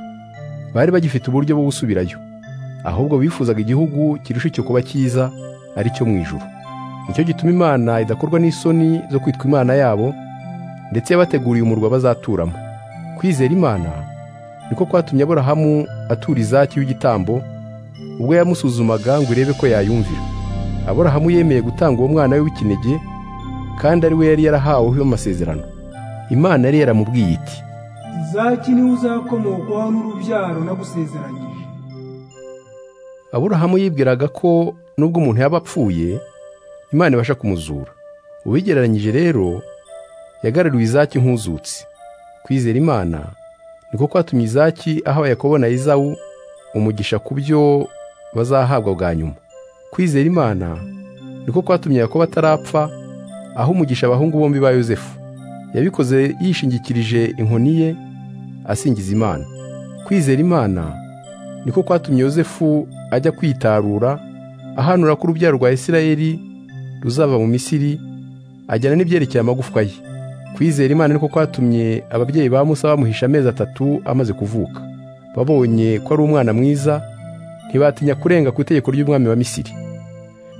bari bagifite uburyo bwo gusubirayo ahubwo bifuzaga igihugu kirusha icyo kuba cyiza ari cyo mu ijuru nicyo gituma imana idakorwa n'isoni zo kwitwa imana yabo ndetse yabateguriye umurwa bazaturamo kwizera imana niko kwatumye aburahamu atura izaki w'igitambo ubwo yamusuzumaga ngo irebe ko yayumvira aburahamu yemeye gutanga uwo mwana we w'ikinege kandi ari we yari yarahaweho amasezerano imana yari yaramubwiye iti izaki niwe uzakomokwaho n'urubyaro nagusezeranyije aburahamu yibwiraga ko nubwo umuntu yaba apfuye imana ibasha kumuzura ubigereranyije rero yagaruriwe izaki nk'uzutse kwizera imana niko kwatumye izaki ahawe yakobo na izawu umugisha ku byo bazahabwa bwa nyuma kwizera imana niko kwatumye yakobo atarapfa aho umugisha abahungu bombi ba yosefu yabikoze yishingikirije inkoni ye asingiza imana kwizera imana niko kwatumye yosefu ajya kwitarura ahanura ko urubyaro rwa isirayeli ruzava mu misiri ajyana n'ibyerekeye amagufwa ye kwizera imana niko kwatumye ababyeyi ba musa bamuhisha amezi atatu amaze kuvuka babonye ko ari umwana mwiza ntibatinya kurenga ku itegeko ry'umwami wa misiri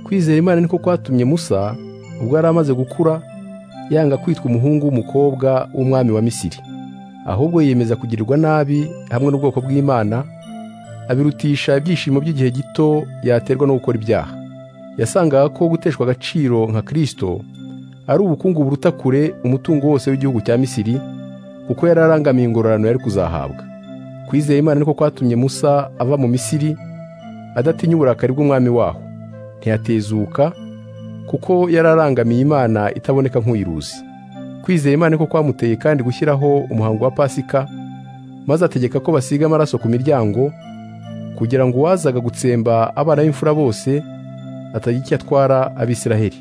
kwizera imana niko kwatumye musa ubwo yari amaze gukura yanga kwitwa umuhungu w'umukobwa w'umwami wa misiri ahubwo yiyemeza kugirirwa nabi hamwe n'ubwoko bw'imana abirutisha ibyishimo by'igihe gito yaterwa no gukora ibyaha yasangaga ko guteshwa agaciro nka kirisito ari ubukungu buruta kure umutungo wose w'igihugu cya misiri kuko yari arangamiye ingororano yari kuzahabwa kwizera imana niko kwatumye musa ava mu misiri adatinya uburakari bw'umwami waho ntiyatezuka kuko yari arangamiye imana itaboneka nk'uyiruzi kwizera imana niko kwamuteye kandi gushyiraho umuhango wa pasika maze ategeka ko basiga amaraso ku miryango kugira ngo uwazaga gutsemba abana b'imfura bose atagira icyo atwara abisiraheli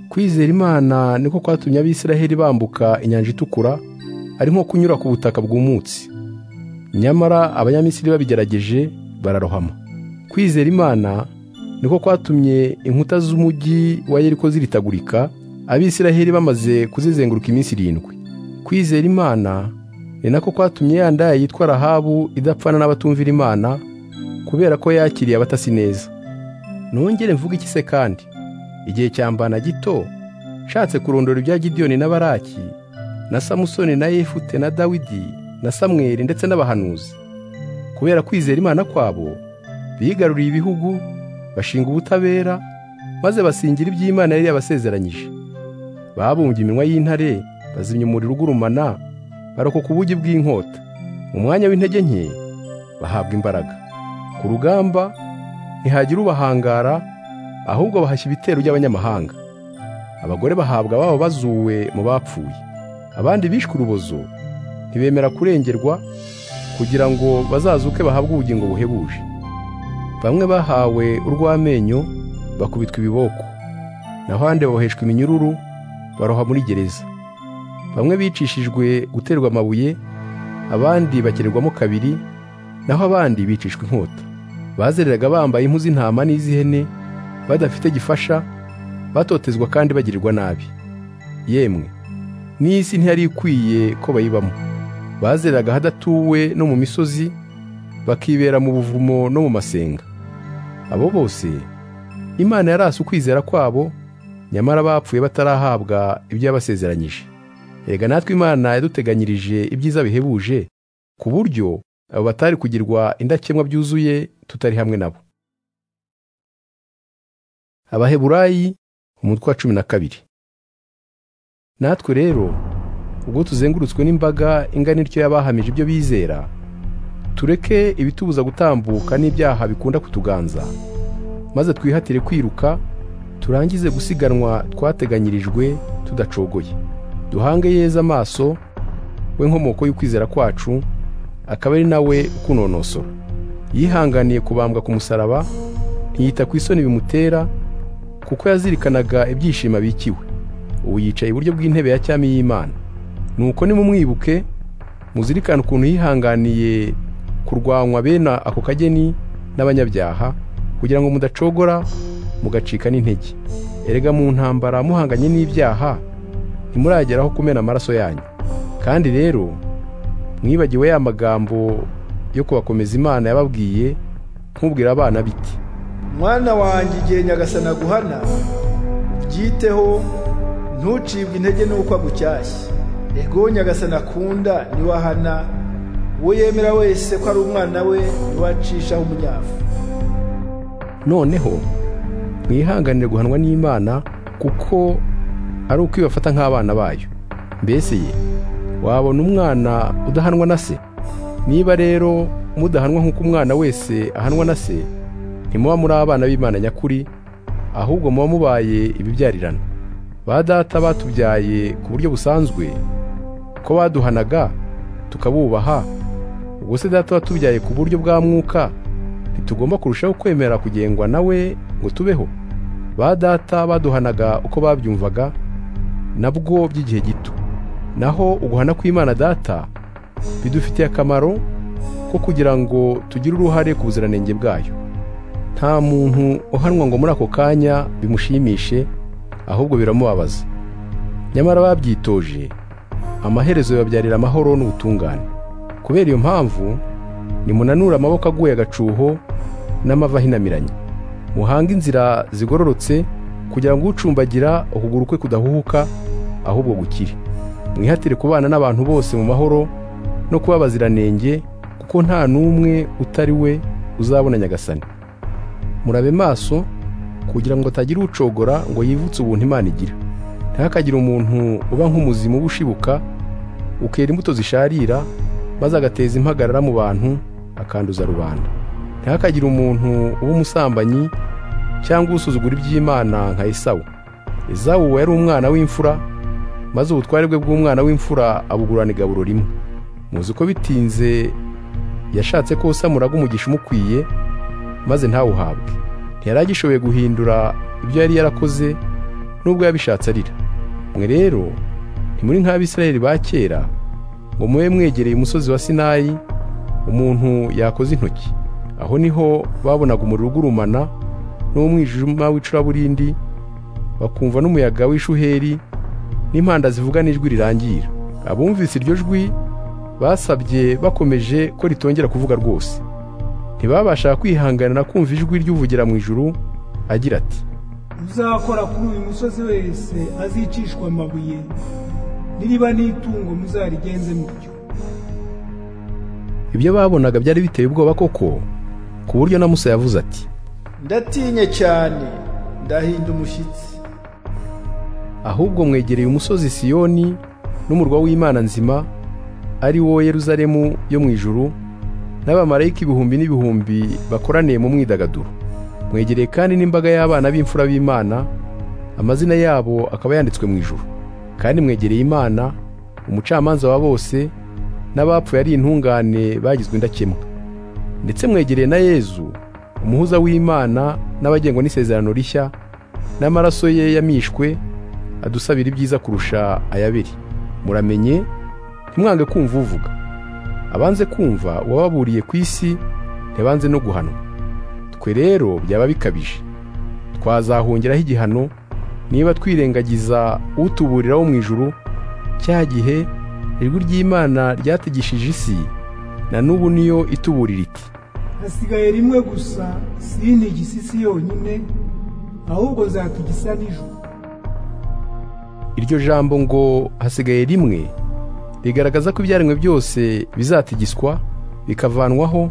kwizera imana niko kwatumye abisiraheli bambuka inyanja itukura ari nko kunyura ku butaka bw'umutsi nyamara abanyamisiri babigerageje bararohama kwizera imana niko kwatumye inkuta z'umujyi wa yeriko ziritagurika abisiraheli bamaze kuzizenguruka iminsi irindwi kwizera imana ni nako kwatumye ya ndaya yitwa rahabu idapfana n'abatumvira imana kubera ko yakiriye abatasi neza nongere mvuge iki se kandi igihe cyambana gito nshatse kurondora ibya gidiyoni na baraki na samusoni na yefute na dawidi na samweri ndetse n'abahanuzi kubera kwizera imana kwabo bigaruriye ibihugu bashinga ubutabera maze basingira iby'imana yari yabasezeranyije babumbye iminwa y'intare bazimya umuriro ugurumana barokoka ubugi bw'inkota mu mwanya w'intege nke bahabwa imbaraga ku rugamba ntihagira ubahangara ahubwo bahashya ibitero by'abanyamahanga abagore bahabwa babo bazuwe mu bapfuye abandi bishwe urubozo ntibemera kurengerwa kugira ngo bazazuke bahabwe ubugingo buhebuje bamwe bahawe urw'amenyo bakubitwa ibiboko naho ahandi baboheshwa iminyururu baroha muri gereza bamwe bicishijwe guterwa amabuye abandi bakererwamo kabiri naho abandi bicishwa inkota bazereraga bambaye impu z'intama n'iz'ihene badafite gifasha batotezwa kandi bagirirwa nabi yemwe n'isi ntiyari ikwiye ko bayibamo bazeraga hadatuwe no mu misozi bakibera mu buvumo no mu masenga abo bose imana yarasi ukwizera kwabo nyamara bapfuye batarahabwa ibyo yabasezeranyije Erega natwe imana yaduteganyirije ibyiza bihebuje ku buryo abo batari kugirwa indakemwa byuzuye tutari hamwe nabo abaheburayi umutwe wa cumi na kabiri natwe rero ubwo tuzengurutswe n'imbaga ingana ityo y'abahamije ibyo bizera tureke ibitubuza gutambuka n'ibyaha bikunda kutuganza maze twihatire kwiruka turangize gusiganwa twateganyirijwe tudacogoye duhange yeza amaso we nkomoko y'ukwizera kwacu akaba ari nawe ukunonosora yihanganiye kubambwa ku musaraba ntiyita ku isoni bimutera kuko yazirikanaga ibyishimo abikiwe ubu yicaye iburyo bw'intebe ya cyami y'imana nuko nimumwibuke muzirikane ukuntu yihanganiye kurwanywa bene ako kageni n'abanyabyaha kugira ngo mudacogora mugacika n'intege erega mu ntambara muhanganye n'ibyaha ntimurageraho kumena amaraso yanyu kandi rero mwibagiwe ya magambo yo kubakomeza imana yababwiye nk'ubwira abana biti mwana wanjye igihe nyagasani aguhana ubyiteho ntucibwe intege n'uko agushyashya ego nyagasani akunda niwe ahana uwo yemera wese ko ari umwana we niwe acishaho umunyafu noneho mwihanganire guhanwa n'imana kuko ari uko ibafata nk'abana bayo mbese ye wabona umwana udahanwa na se niba rero mudahanwa nk'uko umwana wese ahanwa na se ntimuba muri abana b'imana nyakuri ahubwo muba mubaye ibibyarirana ba data batubyaye ku buryo busanzwe ko baduhanaga tukabubaha ubwo se data watubyaye ku buryo bwa mwuka ntitugomba kurushaho kwemera kugengwa nawe ngo tubeho ba data baduhanaga uko babyumvaga nabwo by'igihe gito naho uguhana kw'imana data bidufitiye akamaro ko kugira ngo tugire uruhare ku buziranenge bwayo nta muntu uhanwa ngo muri ako kanya bimushimishe ahubwo biramubabaza nyamara babyitoje amaherezo bibabyarira amahoro n'ubutungane kubera iyo mpamvu nimunanure amaboko aguye agacuho n'amavi ahinamiranye muhange inzira zigororotse kugira ngo ucumbagira ukuguru kwe kudahuhuka ahubwo gukire mwihatire kubana n'abantu bose mu mahoro no kuba baziranenge kuko nta n'umwe utari we uzabona nyagasani murabe maso kugira ngo atagira ucogora ngo yivutse ubuntu imana igira ntihakagire umuntu uba nk'umuzimu uba ushibuka ukera imbuto zisharira maze agateza impagarara mu bantu akanduza rubanda ntihakagire umuntu uba umusambanyi cyangwa usuzugura iby'imana nka esawu esawu yari umwana w'imfura maze ubutware bwe bw'umwana w'imfura abugurana igaburo rimwe muzi ko bitinze yashatse ko usamuraga umugisha umukwiye maze ntawuhabwe ntiyari agishoboye guhindura ibyo yari yarakoze nubwo yabishatse arira mwe rero ntimuri nk'abisirayeli ba kera ngo mube mwegereye umusozi wa sinayi umuntu yakoze intoki aho niho babonaga umuriro ugurumana n'umwijima w'icuraburindi bakumva n'umuyaga w'ishuheri n'impanda zivuga n'ijwi rirangira abumvise iryo jwi basabye bakomeje ko ritongera kuvuga rwose ntibabasha kwihangana kumva ijwi ry'uvugira mu ijuru agira ati uzakora kuri uyu musozi wese azicishwa amabuye niriba n'itungo muzarigenze mutyo ibyo babonaga byari biteye ubwoba koko ku buryo na musa yavuze ati ndatinye cyane ndahinda umushyitsi ahubwo mwegereye umusozi siyoni n'umurwa w'imana nzima ari wo yeruzalemu yo mu ijuru n'abamarayika ibihumbi n'ibihumbi bakoraniye mu mwidagaduro mwegereye kandi n'imbaga y'abana b'imfura b'imana amazina yabo akaba yanditswe mu ijuru kandi mwegereye imana umucamanza wa bose n'abapfuye ari intungane bagizwe indakemwa ndetse mwegereye na yezu umuhuza w'imana n'abagengwa n'isezerano rishya n'amaraso ye yamishwe adusabira ibyiza kurusha ayabiri muramenye ntimwange kumva uvuga abanze kumva uwababuriye ku isi ntibanze no guhanwa twe rero byaba bikabije twazahongeraho igihano niba twirengagiza utuburira wo mu ijuru cya gihe ijwi ry'imana ryategishije isi na n'ubu niyo ituburira iti hasigaye rimwe gusa sini igisisi yonyine ahubwo zatugisa n'ijoro iryo jambo ngo hasigaye rimwe rigaragaza ko ibyaremwe byose bizatigiswa bikavanwaho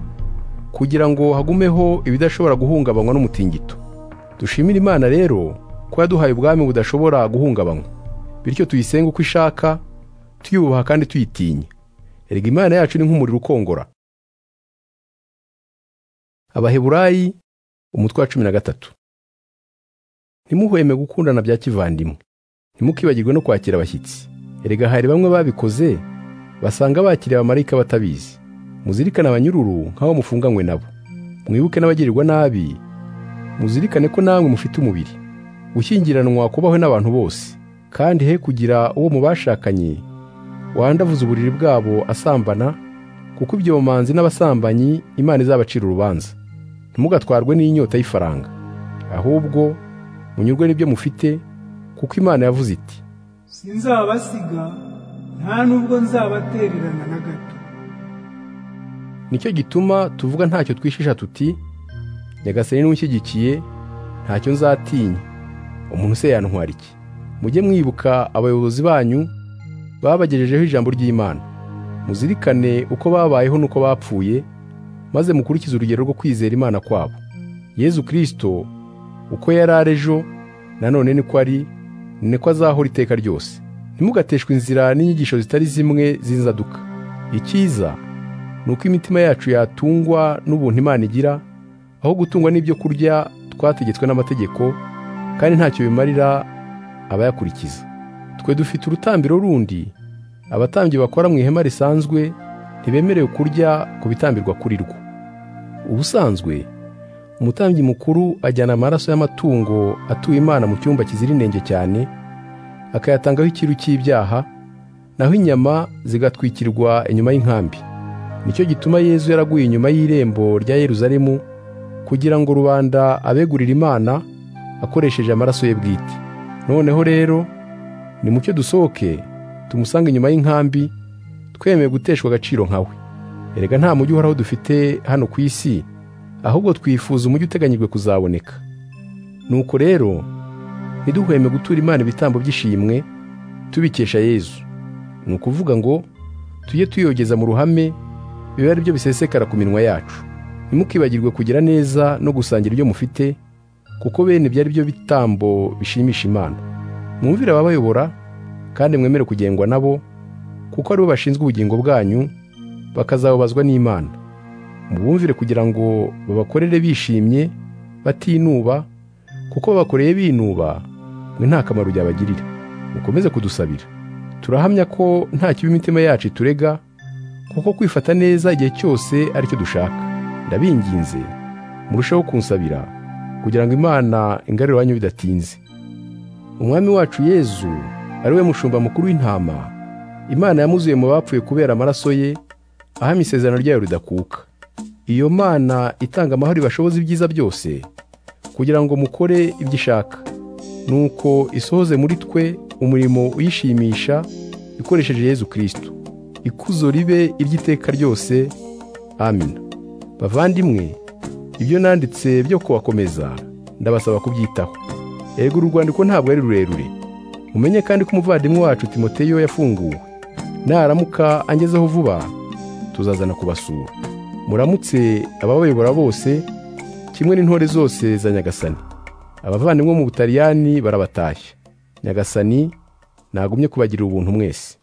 kugira ngo hagumeho ibidashobora guhungabanywa n'umutingito dushimire imana rero ko yaduhaye ubwami budashobora guhungabanywa bityo tuyisenga uko ishaka tuyubaha kandi tuyitinya erega imana yacu ni nk'umuriro ukongora abaheburayi umutwe wa cumi na gatatu ntimuhweme gukundana bya kivandimwe ntimukibagirwe no kwakira abashyitsi erega hari bamwe babikoze basanga bakiriye abamarayika batabizi muzirikane abanyururu nk'aho mufunganywe nabo mwibuke n'abagirirwa nabi muzirikane ko namwe mufite umubiri gushyingiranwa kubaho n'abantu bose kandi he kugira uwo mu bashakanye wandavuza uburiri bwabo asambana kuko ibyo bamanzi n'abasambanyi imana izabacira urubanza ntimugatwarwe n'inyota y'ifaranga ahubwo munyurwe n'ibyo mufite kuko imana yavuze iti sinzabasiga nta nubwo nzabatererana na gato nicyo gituma tuvuga ntacyo twishisha tuti nyagasani n'ushyigikiye ntacyo nzatinya umuntu se yantwara iki mujye mwibuka abayobozi banyu babagejejeho ijambo ry'imana muzirikane uko babayeho n'uko bapfuye maze mukurikize urugero rwo kwizera imana kwabo yezu kirisito uko yari ari ejo nanone niko ari niko azahora iteka ryose ntimugateshwe inzira n'inyigisho zitari zimwe z'inzaduka icyiza ni uko imitima yacu yatungwa n'ubuntu imana igira aho gutungwa n'ibyo kurya twategetswe n'amategeko kandi ntacyo bimarira abayakurikiza twe dufite urutambiro rundi abatambyi bakora mu ihema risanzwe ntibemerewe kurya ku bitambirwa kuri rwo ubusanzwe umutambyi mukuru ajyana amaraso y'amatungo atuye imana mu cyumba kizira inenge cyane akayatangaho ikiru cy'ibyaha naho inyama zigatwikirwa inyuma y'inkambi nicyo gituma yezu yaraguye inyuma y'irembo rya yeruzalemu kugira ngo rubanda abegurire imana akoresheje amaraso ye bwite noneho rero nimucyo dusohoke tumusange inyuma y'inkambi twemeye guteshwa agaciro nkawe erega nta mujyi uhoraho dufite hano ku isi ahubwo twifuza umujyi uteganyijwe kuzaboneka nuko rero ntiduhweme gutura imana ibitambo by'ishimwe tubikesha yezu ni ukuvuga ngo tujye tuyogeza mu ruhame bibe ari byo bisesekara ku minwa yacu ntimukibagirwe kugira neza no gusangira ibyo mufite kuko bene ibyo ari byo bitambo bishimisha imana mwumvire ababayobora kandi mwemere kugengwa nabo kuko aribo bashinzwe ubugingo bwanyu bakazababazwa n'imana mubumvire kugira ngo babakorere bishimye batinuba kuko babakoreye binuba mwe nta kamaro byabagirira mukomeze kudusabira turahamya ko nta kibi imitima yacu iturega kuko kwifata neza igihe cyose aricyo dushaka ndabinginze murusheho kunsabira kugira ngo imana ingarure iwanyu bidatinze umwami wacu yezu ari we mushumba mukuru w'intama imana yamuzuye mu bapfuye kubera amaraso ye ahamya isezerano ryayo ridakuka iyo mana itanga amahoro ibashoboza ibyiza byose kugira ngo mukore ibyo ishaka nuko isohoze muri twe umurimo uyishimisha ikoresheje yezu kirisito ikuzo ribe iry'iteka ryose amina bavandimwe ibyo nanditse byo kubakomeza ndabasaba kubyitaho ego uru rwandiko ntabwo ari rurerure mumenye kandi ko umuvandimwe wacu timoteyo yafunguwe naramuka angezeho vuba tuzazana kubasura muramutse ababayobora bose kimwe n'intore zose za nyagasani abavandimwe mu butaliyani barabatashya nyagasani ntagumye kubagirira ubuntu mwese